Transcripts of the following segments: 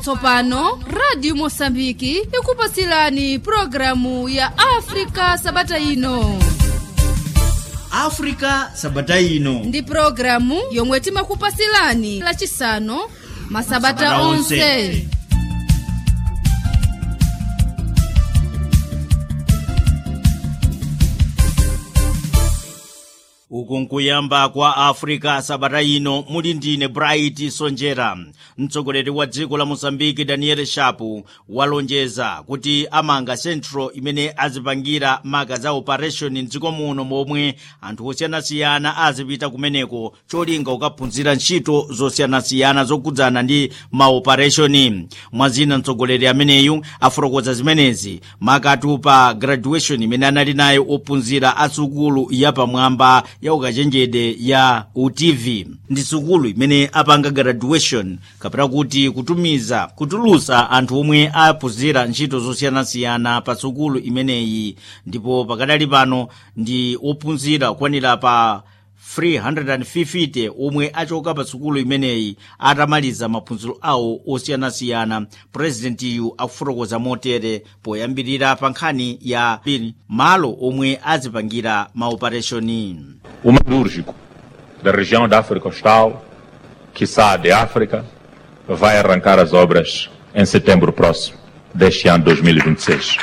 tsopano radio mosambiki ikupasilani programu ya afrika sabata ino africa sabata ino ndi programu yomwe timakupasilani lachisanu masabata Masabata onse onse. uku nkuyamba kwa africa sabata ino muli ndine bright sonjera mtsogoleri wa dziko la mosambiki daniel shapu walonjeza kuti amanga central imene azipangira maka za operation mdziko muno momwe anthu osiyanasiyana azipita kumeneko cholinga kukaphunzira ntchito zosiyanasiyana zokhudzana ndi maoperation mwazina mtsogoleri ameneyu afotokoza zimenezi makatu pa graduation imene anali nayo ophunzira a sukulu yapamwamba ya ukachenjede ya utv ndi sukulu imene apanga graduation kapena kuti kutumiza kutulusa anthu omwe aphunzira ntchito zosiyanasiyana pa sukulu imeneyi ndipo pakadali pano ndi ophunzira kukwanira pa 350 omwe achoka pa sukulu imeneyi atamaliza maphunziro awo osiyanasiyana purezidentiyu akufotokoza motere poyambirira pa nkhani ya pili malo omwe azipangira maopereshoni o metalúrgico da região da África Austral, quiçá de África, vai arrancar as obras em setembro próximo deste ano 2026.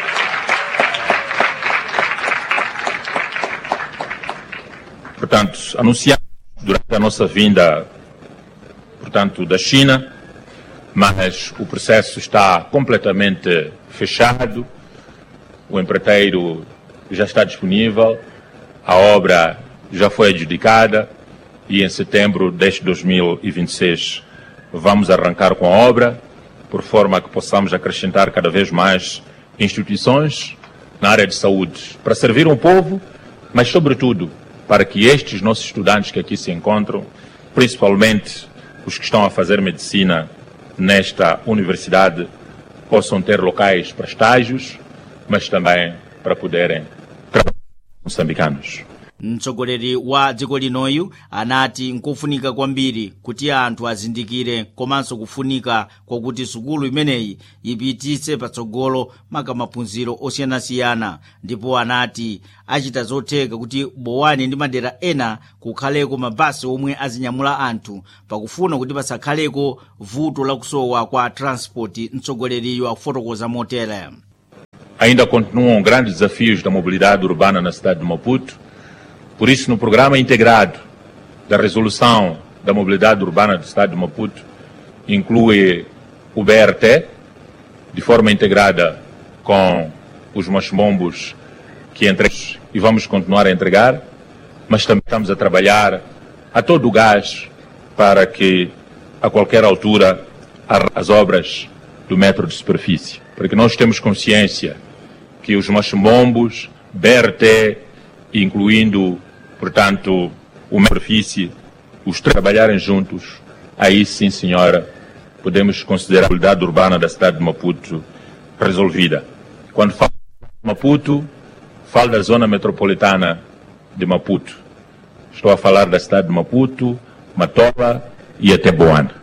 Portanto, anunciamos durante a nossa vinda, portanto, da China, mas o processo está completamente fechado, o empreiteiro já está disponível, a obra já foi adjudicada e em setembro deste 2026 vamos arrancar com a obra, por forma que possamos acrescentar cada vez mais instituições na área de saúde, para servir um povo, mas sobretudo para que estes nossos estudantes que aqui se encontram, principalmente os que estão a fazer medicina nesta universidade, possam ter locais para estágios, mas também para poderem trabalhar com moçambicanos. mtsogoleri wa dziko linoyu anati nkofunika kwambiri kuti anthu azindikire komanso kufunika kwakuti sukulu imeneyi ipititse patsogolo maka maphunziro osiyanasiyana ndipo anati achita zotheka kuti bowani ndi madera ena kukhaleko mabasi omwe azinyamula anthu pakufuna kuti pasakhaleko vuto lakusowa kwa transport mtsogoleriyo akufotokoza motere Ainda continuam grandes desafios da mobilidade urbana na cidade de Maputo. Por isso, no programa integrado da resolução da mobilidade urbana do estado de Maputo, inclui o BRT, de forma integrada com os machimombos que entregamos e vamos continuar a entregar, mas também estamos a trabalhar a todo o gás para que, a qualquer altura, a- as obras do metro de superfície. Porque nós temos consciência que os machimombos, BRT, incluindo, portanto, o metro de superfície, os três trabalharem juntos, aí sim, senhora, podemos considerar a mobilidade urbana da cidade de Maputo resolvida. Quando falo de Maputo, falo da zona metropolitana de Maputo. Estou a falar da cidade de Maputo, Matola e até Boana.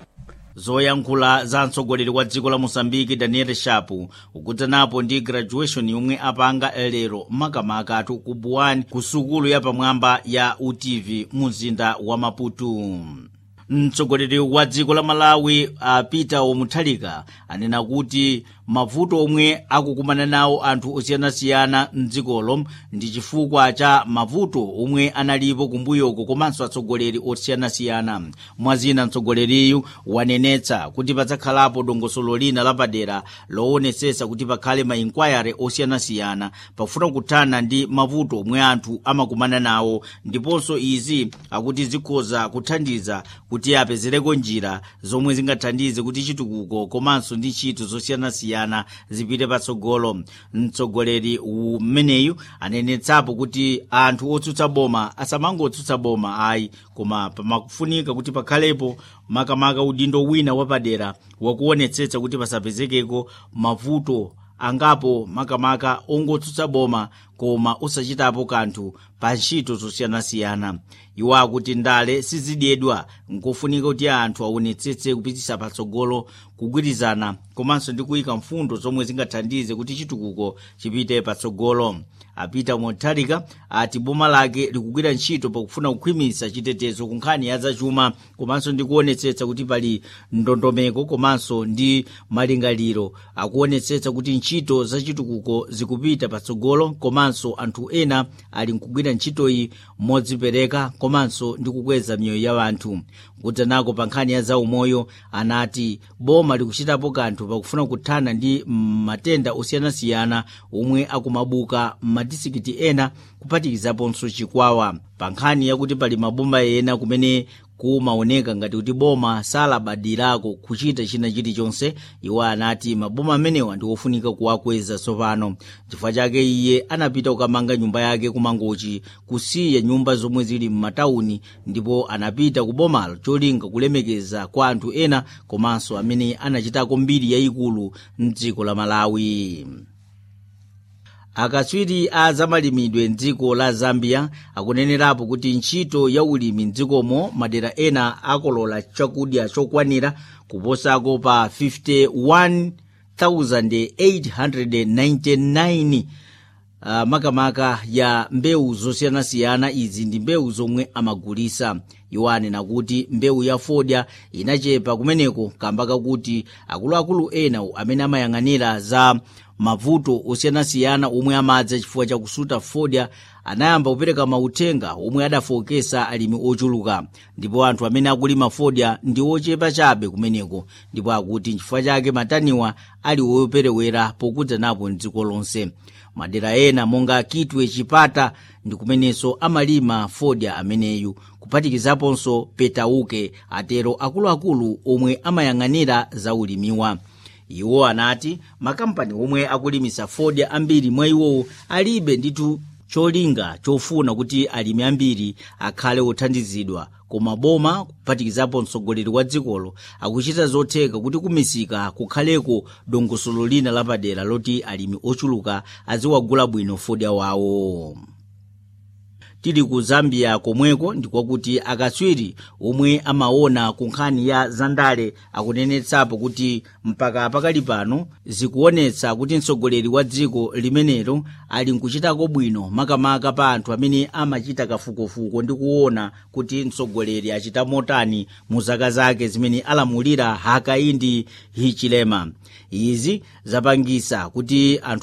zoyankhula za mtsogoleri wa dziko la mosambiki daniel shapu ukudzanapo ndi graduation yomwe apanga lero makamaka ku buwani ku sukulu yapamwamba ya utv mu mzinda wa maputo mtsogoleri wa dziko la malawi uh, peter omuthalika anena kuti mavuto omwe akukumana nawo anthu osiyanasiyana mdzikolo ndi chifukwa cha mavuto omwe analipo kumbuyoko komanso atsogoleri osiyanasiyana mwazina mtsogoleriyu wanenetsa kuti padzakhalapo dongosolo lina lapadera loonetsetsa kuti pakhale ma inquiry osiyanasiyana pafuna kuthana ndi mavuto omwe anthu amakumana nawo ndiponso izi akuti zikhoza kuthandiza kuti apezereko njira zomwe zingathandize kuti chitukuko komanso ndi ntchito zosiyanasiyana zipite patsogolo mtsogoleri umeneyu anenetsapo kuti anthu otsutsa boma asamangotsutsa boma ayi koma pamafunika kuti pakhalepo makamaka udindo wina wapadera wakuonetsetsa kuti pasapezekeko mavuto angapo makamaka ongotsutsa boma koma osachitapo kanthu pa ntchito zosiyanasiyana iwo akuti ndale sizidyedwa nkofunika kuti anthu aonetsetse kupititsa patsogolo kugwirizana komanso ndi kuyika mfundo zomwe zingathandize kuti chitukuko chipite patsogolo apita motharika ati boma lake likugwira ntchito pakufuna kukhwimitsa chitetezo ku nkhani ya zachuma komanso ndi kuonetsetsa kuti pali ndondomeko komanso ndi malingaliro akuonetsetsa kuti ntchito zachitukuko zikupita patsogolo komanso anthu ena ali nkugwira ntchitoyi modzipereka komanso ndi kukweza miyoyo ya anthu kudzanako pa nkhani ya zaumoyo anati boma likuchitapo kanthu pakufuna kuthana ndi matenda osiyanasiyana omwe akumabuka m'madisikiti ena kuphatikizaponso chikwawa pa nkhani yakuti pali maboma ena kumene kumaoneka ngati kuti boma salabadirako kuchita china chilichonse iwo anati maboma amenewa ndi ofunika kuwakweza tsopano chifukwa chake iye anapita kukamanga nyumba yake kumangochi kusiya nyumba zomwe zili m'matawuni ndipo anapita ku bomalo cholinga kulemekeza kwa anthu ena komanso amene anachitako mbiri yayikulu mdziko la malawi akatswiri a zamalimidwe mdziko la zambia akunenerapo kuti ntchito ya ulimi mdzikomo madera ena akolola chakudya chokwanira kuposako pa 51899 uh, makamaka ya mbewu zosiyanasiyana izi ndi mbewu zomwe amagulisa iwo anena kuti mbewu ya fodya inachepa kumeneko kamba kakuti akuluakulu ena amene amayang'anira za mavuto osiyanasiyana omwe amadza chifukwa chakusuta fodya anayamba kupereka mauthenga omwe adafokesa alimi ochuluka ndipo anthu amene akulima fodya ndi ochepa chabe kumeneko ndipo akuti nchifukwa chake mataniwa ali operewera pokudza napo mdziko lonse madera ena monga kitwe chipata ndi kumenenso amalima fodya ameneyu kuphatikizaponso petauke atero akuluakulu omwe amayang'anira za ulimiwa iwo anati makampani omwe akulimisa fodya ambiri mwa iwowo alibe nditu cholinga chofuna kuti alimi ambiri akhale othandizidwa koma boma kuphatikizapo mtsogoleri wa dzikolo akuchita zotheka kuti kumisika kukhaleko dongosolo lina lapadera loti alimi ochuluka aziwagula bwino fodya wawo tili ku zambia komweko ndikwakuti akatswiri omwe amaona ku nkhani ya zandale akunenetsapo kuti mpaka pakali pano zikuonetsa kuti mtsogoleri wa dziko limenelo ali nkuchitako bwino makamaka pa anthu amene amachita kafukufuku ndi kuona kuti mtsogoleri achita motani mu zaka zake zimene alamulira hakaindi hichilema izi zapangisa kuti anthu